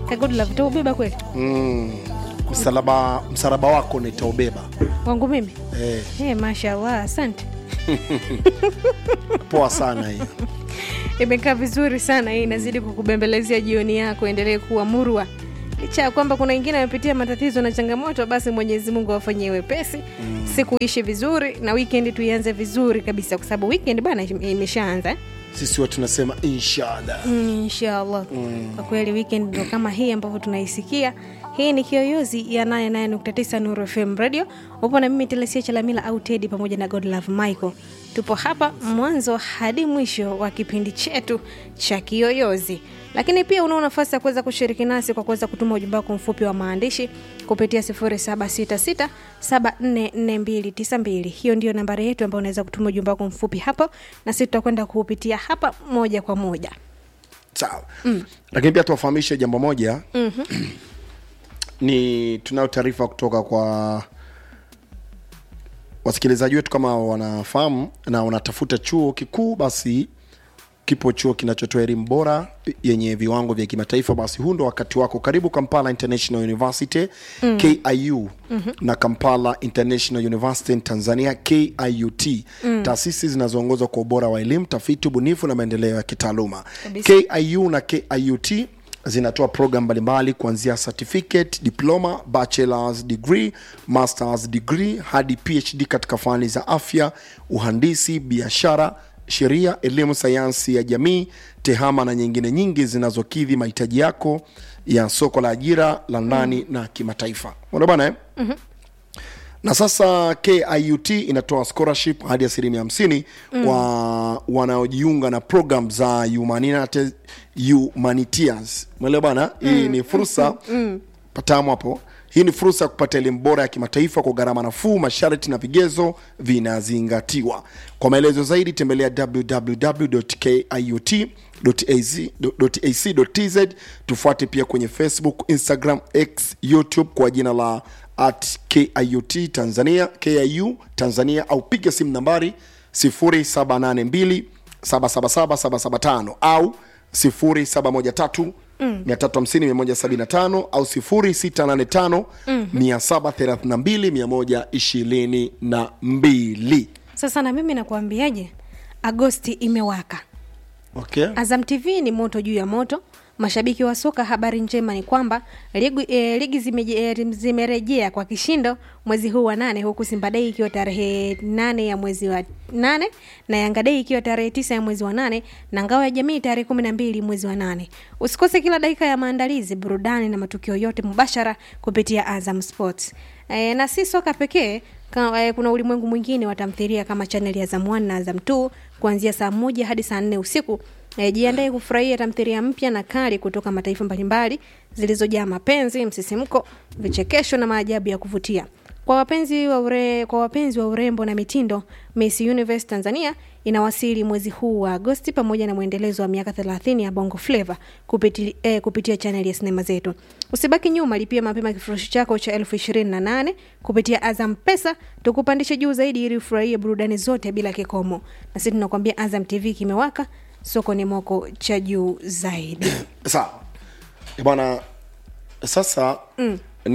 ka good love utaubeba kweli mm. msalaba msalaba wako nitaubeba wangu mimi eh, hey, mashallah asante poa sana hiyo imekaa vizuri sana hii inazidi kukubembelezea jioni yako endelee kuwa murwa licha ya kwamba kuna wengine wamepitia matatizo na changamoto basi mwenyezi mungu awafanyie wepesi mm. siku ishi vizuri na weekend tuianze vizuri kabisa kwa sababu weekend bana imeshaanza eh? sisi watu tunasema inshallah Mm, inshallah mm. kwa kweli weekend ndo kama hii ambavyo tunaisikia hii ni kiyoyozi ya 89 nuru fm radio upo na mimi telesia chalamila au tedi pamoja na godlove michael tupo hapa mwanzo hadi mwisho wa kipindi chetu cha kiyoyozi lakini pia unao nafasi ya kuweza kushiriki nasi kwa kuweza kutuma ujumbe wako mfupi wa maandishi kupitia 0766744292 hiyo ndio nambari yetu ambayo unaweza kutuma ujumbe wako mfupi hapo na sisi tutakwenda kuupitia hapa moja kwa moja sawa mm. lakini pia tuwafahamishe jambo moja mm-hmm. ni tunayo taarifa kutoka kwa wasikilizaji wetu kama wanafahamu na wanatafuta chuo kikuu basi kipo chuo kinachotoa elimu bora yenye viwango vya kimataifa basi huu ndo wakati wako karibu kampala international university mm. kiu mm-hmm. na kampala international university in tanzania kiut mm. taasisi zinazoongozwa kwa ubora wa elimu tafiti ubunifu na maendeleo ya kitaaluma Kabisa. kiu na kiut zinatoa program mbalimbali kuanzia certificate diploma bachelors degree masters degree hadi phd katika fani za afya uhandisi biashara sheria elimu sayansi ya jamii tehama na nyingine nyingi zinazokidhi mahitaji yako ya soko la ajira la ndani mm. na kimataifa ona bana eh? mm-hmm na sasa kiut inatoa scholarship hadi asilimia hamsini mm. kwa wanaojiunga na program za humanitates- humanitias mwelewa bana hii ni fursa mm. patamu hapo hii ni fursa ya kupata elimu bora ya kimataifa kwa gharama nafuu masharti na vigezo vinazingatiwa kwa maelezo zaidi tembelea www.kiut.ac.tz tufuate pia kwenye facebook instagram x youtube kwa jina la at kiut tanzania kiu tanzania au piga simu nambari 0782 777775 au 0713 350 au 0685 732 122 sasa na mimi nakuambiaje agosti imewaka okay. azam tv ni moto juu ya moto mashabiki wa soka habari njema ni kwamba ligi, e, ligi zimeje- e, zimerejea kwa kishindo mwezi huu wa nane huku simba dei ikiwa tarehe nane ya mwezi wa nane na yanga dei ikiwa tarehe tisa ya mwezi wa nane na ngao ya jamii tarehe kumi na mbili mwezi wa nane usikose kila dakika ya maandalizi burudani na matukio yote mubashara kupitia azam sports e, na si soka pekee Ka, eh, kuna ulimwengu mwingine wa tamthilia kama chaneli ya Azam 1 na Azam 2 kuanzia saa moja hadi saa nne usiku. Eh, jiandae kufurahia tamthilia mpya na kali kutoka mataifa mbalimbali zilizojaa mapenzi, msisimko, vichekesho na maajabu ya kuvutia. Kwa wapenzi wa ure, kwa wapenzi wa urembo na mitindo, Miss Universe Tanzania inawasili mwezi huu wa Agosti pamoja na mwendelezo wa miaka 30 ya Bongo Flava kupiti, eh, kupitia chaneli ya sinema zetu. Usibaki nyuma, lipia mapema kifurushi chako cha elfu ishirini na nane kupitia Azam Pesa, tukupandishe juu zaidi ili ufurahie burudani zote bila kikomo. Na sisi tunakwambia Azam TV kimewaka, soko ni moko cha juu zaidi. sawa Eh, bwana sasa mm.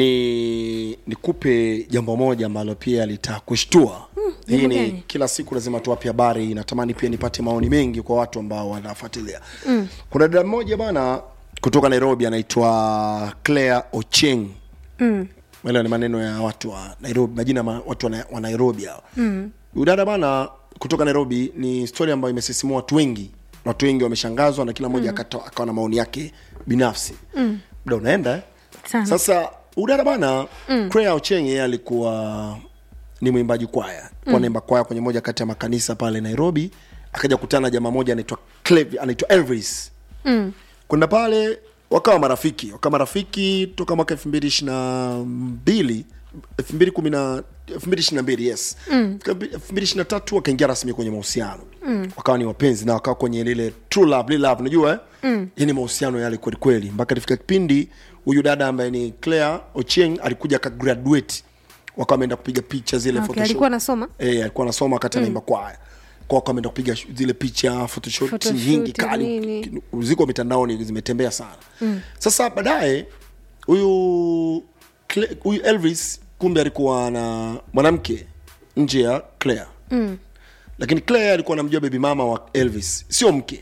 ni nikupe jambo moja ambalo pia litakushtua mm, hii jambo ni gani? kila siku lazima tuwape habari natamani pia nipate maoni mengi kwa watu ambao wanafuatilia mm. kuna dada mmoja bana kutoka nairobi anaitwa claire ocheng Mm. Wale ni maneno ya watu wa nairobi majina ya ma, watu wa, na- wa nairobi hao mm. dada bana kutoka nairobi ni story ambayo imesisimua watu wengi watu wengi wameshangazwa na kila mmoja mm. akawa na maoni yake binafsi mm. muda unaenda eh? Sana. sasa udada bana mm. Claire Ocheng yeye alikuwa ni mwimbaji kwaya mm. naimba kwaya kwenye moja kati ya makanisa pale nairobi akaja kukutana na jamaa moja anaitwa Clev- anaitwa elvis Mm. kwenda pale wakawa marafiki wakawa marafiki toka mwaka elfu mbili ishiri na mbili elfu mbili kumi na elfu mbili ishiri na mbili yes elfu mbili ishiri na tatu wakaingia rasmi kwenye mahusiano mm. wakawa ni wapenzi na wakawa kwenye lile true love lile love unajua eh? mm. yani mahusiano yale kweli kweli mpaka ilifika kipindi huyu dada ambaye ni claire ochieng alikuja akagraduate wakawa wameenda kupiga picha zile Okay, photoshoot. alikuwa anasoma Eh, alikuwa anasoma wakati anaimba kwaya kwa wako ameenda kupiga shu- zile picha photoshoot Photoshoot, nyingi kali nini. ziko mitandaoni zimetembea sana mm. sasa baadaye huyu Cle- huyu elvis kumbe alikuwa na mwanamke nje ya claire mm. lakini claire alikuwa anamjua bebi mama wa elvis sio mke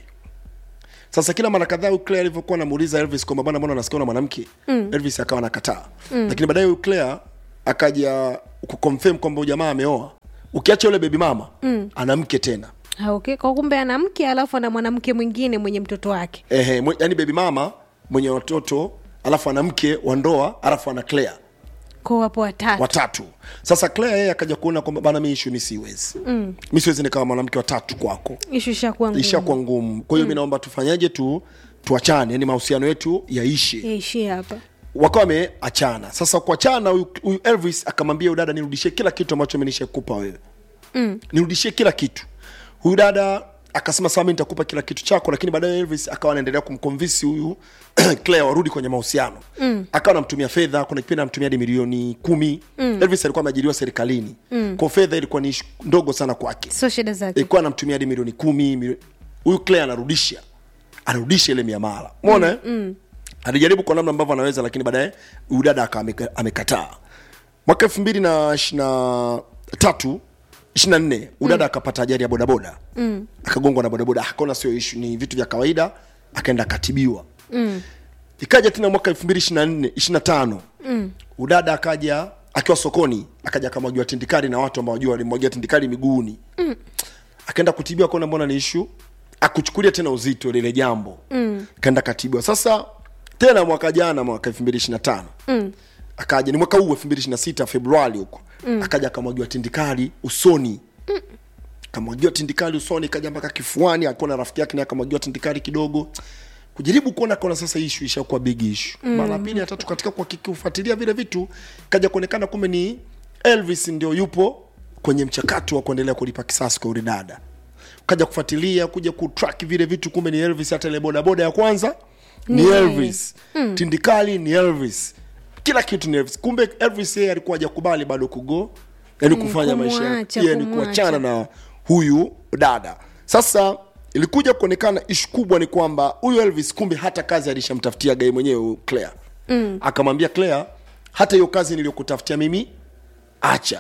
sasa kila mara kadhaa huyu claire alivyokuwa anamuuliza elvis kwamba bwana mbona unasikia na mwanamke mm. elvis akawa nakataa mm. lakini baadaye huyu claire akaja kuconfirm kwamba huyu jamaa ameoa ukiacha yule bebi mama mm. ana mke tena Ah, okay. kwa kumbe ana mke alafu ana mwanamke mwingine mwenye mtoto wake ehe, mwe- yani bebi mama mwenye watoto alafu ana mke wa ndoa alafu ana claire ko wapo watatu watatu sasa claire yeye akaja kuona kwamba bana mi ishu mi siwezi mm. mi siwezi nikawa mwanamke watatu kwako ishu ishakuwa ngumu. ishakuwa ngumu kwa hiyo mi naomba tufanyaje tu tuachane yani mahusiano yetu yaishe yaishie hapa wakawa wameachana sasa kuachana huyu huyu elvis akamwambia huyu dada nirudishie kila kitu ambacho menishakupa wewe mm. nirudishie kila kitu huyu dada akasema sawa mi nitakupa kila kitu chako lakini baadaye elvis akawa anaendelea kumconvince huyu claire warudi kwenye mahusiano mm. akawa anamtumia fedha kuna kipindi anamtumia hadi milioni kumi mm. elvis alikuwa ameajiriwa serikalini mm. kwa fedha ilikuwa ni ishu ndogo sana kwake sio shida zake ilikuwa anamtumia hadi milioni kumi milio- huyu claire anarudisha anarudisha ile miamala mona mm, mm. alijaribu kwa namna ambavyo anaweza lakini baadaye huyu dada akawa ameka- amekataa mwaka elfu mbili na ishirina tatu ishirina nne udada akapata ajali ya bodaboda mm. akagongwa na bodaboda akaona sio ishu ni vitu vya kawaida akaenda akatibiwa mm. ikaja tena mwaka elfu mbili ishirina nne ishirina tano mm. udada akaja akiwa sokoni akaja akamwagiwa tindikari na watu ambao wajua walimwagia tindikari miguuni mm. akaenda kutibiwa akaona mbona ni ishu akuchukulia tena uzito lile jambo mm. kaenda katibiwa sasa tena mwaka jana mwaka elfu mbili ishirina tano mm. akaja ni mwaka huu elfu mbili ishirina sita februari huko mm. akaja akamwagiwa tindikali usoni mm. kamwagiwa tindikali usoni kaja mpaka kifuani alikuwa na rafiki yake naye akamwagiwa tindikali kidogo kujaribu kuona kona sasa ishu ishakuwa big ishu mm. mara ya pili ya tatu katika kufuatilia vile vitu kaja kuonekana kumbe ni elvis ndio yupo kwenye mchakato wa kuendelea kulipa kisasi kwa yule dada kaja kufuatilia kuja kutrack vile vitu kumbe ni elvis hata ile bodaboda ya kwanza ni Ni elvis mm. tindikali ni elvis kila kitu ni elvis kumbe elvis yeye alikuwa hajakubali bado kugo yani Mm, kufanya maisha kumwacha, yake yani kumwacha. kuachana na huyu dada sasa ilikuja kuonekana ishu kubwa ni kwamba huyu elvis kumbe hata kazi alishamtafutia gai mwenyewe huyu claire mm. akamwambia claire hata hiyo kazi niliyokutafutia mimi acha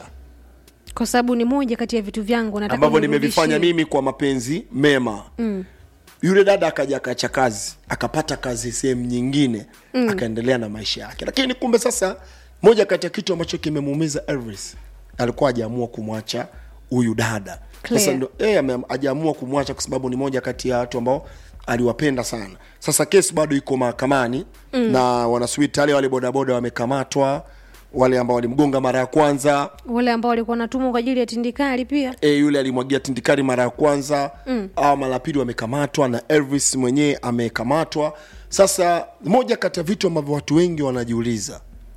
kwa sababu ni moja kati ya vitu vyangu nataka ambavyo unirudishie. nimevifanya mimi kwa mapenzi mema mm. yule dada akaja akaacha kazi akapata kazi sehemu nyingine mm. akaendelea na maisha yake lakini kumbe sasa moja kati ya kitu ambacho kimemuumiza elvis alikuwa hajaamua kumwacha huyu dada Claire. sasa ndo eh, ame- hajaamua kumwacha kwa sababu ni moja kati ya watu ambao aliwapenda sana sasa kesi bado iko mahakamani mm. na wanasubiri tayari wale bodaboda wamekamatwa wale ambao walimgonga mara ya kwanza wale ambao walikuwa natumwa kwa ajili ya tindikali pia e, yule alimwagia tindikari mara ya kwanza mm. au mara ya pili wamekamatwa na elvis mwenyewe amekamatwa sasa moja kati ya vitu ambavyo watu wengi wanajiuliza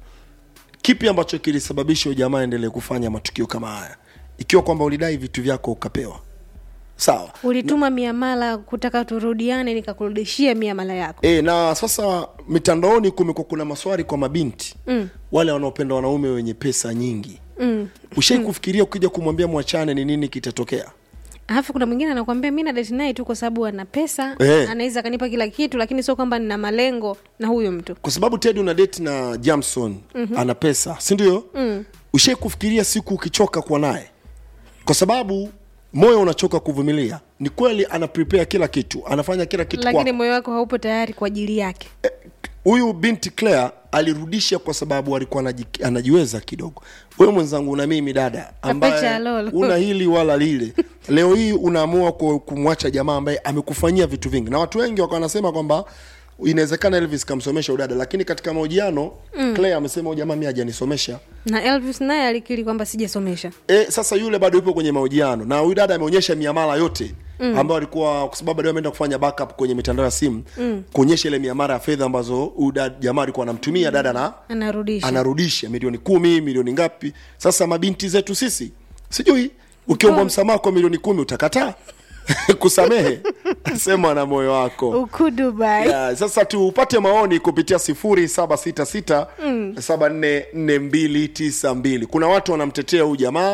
kipi ambacho kilisababisha huyu jamaa endelee kufanya matukio kama haya ikiwa kwamba ulidai vitu vyako ukapewa sawa ulituma miamala kutaka turudiane nikakurudishia miamala yako e, na sasa mitandaoni kumekuwa kuna maswali kwa mabinti mm. wale wanaopenda wanaume wenye pesa nyingi mm. ushai kufikiria ukija kumwambia mwachane ni nini kitatokea alafu kuna mwingine anakwambia mi nadeti naye tu kwa sababu ana pesa Eh. anaweza akanipa kila kitu lakini sio kwamba nina malengo na huyo mtu kwa sababu ted una date na jamson mm-hmm. ana pesa si ndio mm. ushai kufikiria siku ukichoka kuwa naye kwa sababu moyo unachoka kuvumilia ni kweli ana prepare kila kitu anafanya kila kitu lakini kwako. moyo wako haupo tayari kwa ajili yake huyu binti claire alirudisha kwa sababu alikuwa anaji- anajiweza kidogo wewe mwenzangu na mimi dada Kapecha ambaye lolo. una hili wala lile leo hii unaamua ku- kumwacha jamaa ambaye amekufanyia vitu vingi na watu wengi wakawa wanasema kwamba inawezekana elvis kamsomesha udada lakini katika mahojiano mm. claire amesema huyu jamaa mi hajanisomesha na elvis naye alikiri kwamba sijasomesha e, sasa yule bado yupo kwenye mahojiano na huyu dada ameonyesha miamala yote mm. ambayo alikuwa kwa sababu baadaye ameenda kufanya backup kwenye mitandao ya simu mm. kuonyesha ile miamala ya fedha ambazo huyu dada- jamaa alikuwa anamtumia dada na anarudisha anarudisha milioni kumi milioni ngapi sasa mabinti zetu sisi sijui ukiombwa msamaha kwa milioni kumi utakataa kusamehe sema na moyo wako uku dubai yeah, sasa tupate maoni kupitia sifuri saba sita sita saba nne nne mbili tisa mbili kuna watu wanamtetea huyu jamaa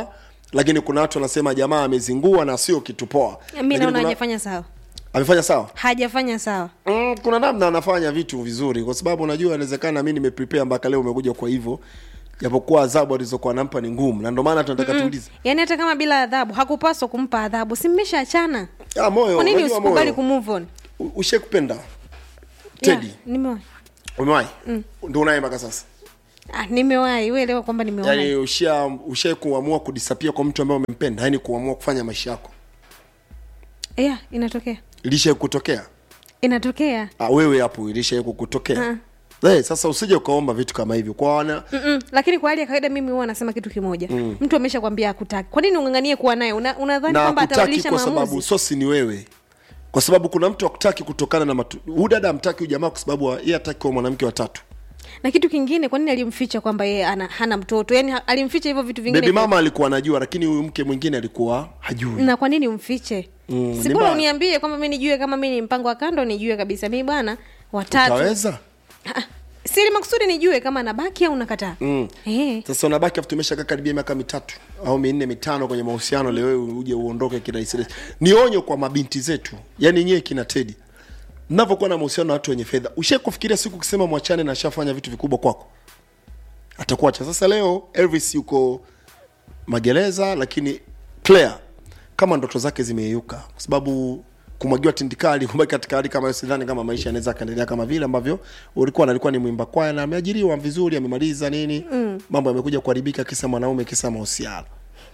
lakini kuna watu wanasema jamaa amezingua na sio kitu poa mi Lakini naona kuna- hajafanya sawa amefanya sawa hajafanya sawa mm, kuna namna anafanya vitu vizuri kwa sababu unajua inawezekana mi nimeprepare mpaka leo umekuja kwa hivyo japokuwa adhabu alizokuwa nampa ni ngumu na ndio maana tunataka tuulize yaani hata kama bila adhabu hakupaswa kumpa adhabu si mmeshaachana ah, moyo kwa nini unajua usikubali moyo. kumove on U- ushakupenda tedi yeah, nimewahi umewahi ndio unaye mpaka sasa ah, nimewahi uelewa kwamba nimewahi yaani usha usha kuamua kudisapia kwa mtu ambaye umempenda yaani kuamua kufanya maisha yako yeah, inatokea ilisha kutokea inatokea ah, wewe hapo ilisha kukutokea hey, sasa usije ukaomba vitu kama hivyo kwa wana Mm-mm. lakini kwa hali ya kawaida mimi huwa nasema kitu kimoja mm. mtu amesha kwambia akutaki kwa nini unganganie kuwa naye Una- unadhani na kwamba akutaki atabadilisha kwa sababu maamuzi sosi ni wewe kwa sababu kuna mtu akutaki kutokana na matu huyu dada amtaki huyu jamaa kwa sababu wa- yeye hataki kuwa mwanamke wa tatu na kitu kingine kwa nini alimficha kwamba yeye ana, hana mtoto yani ha- alimficha hivyo vitu vingine bebi mama alikuwa anajua lakini huyu mke mwingine alikuwa hajui na kwa nini umfiche Mm, si ni bora mbaya. uniambie kwamba mi nijue kama mi ni mpango wa kando nijue kabisa mi bwana watatu utaweza Ah, siri makusudi nijue kama nabaki au nakataa Mm. Eh. sasa unabaki afu tumeshakaa karibia miaka mitatu au minne mitano kwenye mahusiano leo wewe uje uondoke kirahisi ni onyo kwa mabinti zetu yaani nyewe kina tedi mnavyokuwa na mahusiano na watu wenye fedha ushai kufikiria siku ukisema mwachane na ashafanya vitu vikubwa kwako atakuacha sasa leo elvis yuko magereza lakini claire kama ndoto zake zimeyeyuka kwa sababu kumwagiwa tindikali kubaki katika hali kama hiyo sidhani kama maisha yanaweza akaendelea kama vile ambavyo ulikuwa alikuwa ni mwimba kwaya na ameajiriwa vizuri amemaliza nini mm. mambo yamekuja kuharibika kisa mwanaume kisa mahusiano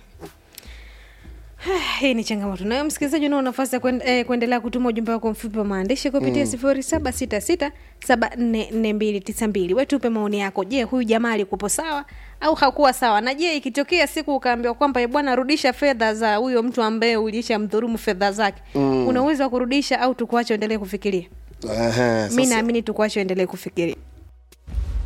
hii ni changamoto nayo msikilizaji unao nafasi ya kuen, eh, kuendelea kutuma ujumbe wako mfupi wa maandishi kupitia sifuri saba sita sita saba nne nne mbili tisa mbili wetupe maoni yako je huyu jamaa alikupo sawa au hakuwa sawa na je ikitokea siku ukaambiwa kwamba "Eh, bwana rudisha fedha za huyo mtu ambaye ulisha mdhurumu fedha zake mm. una uwezo wa kurudisha au tukuache uendelee kufikiria Ehe, mi sasa- naamini tukuache uendelee kufikiria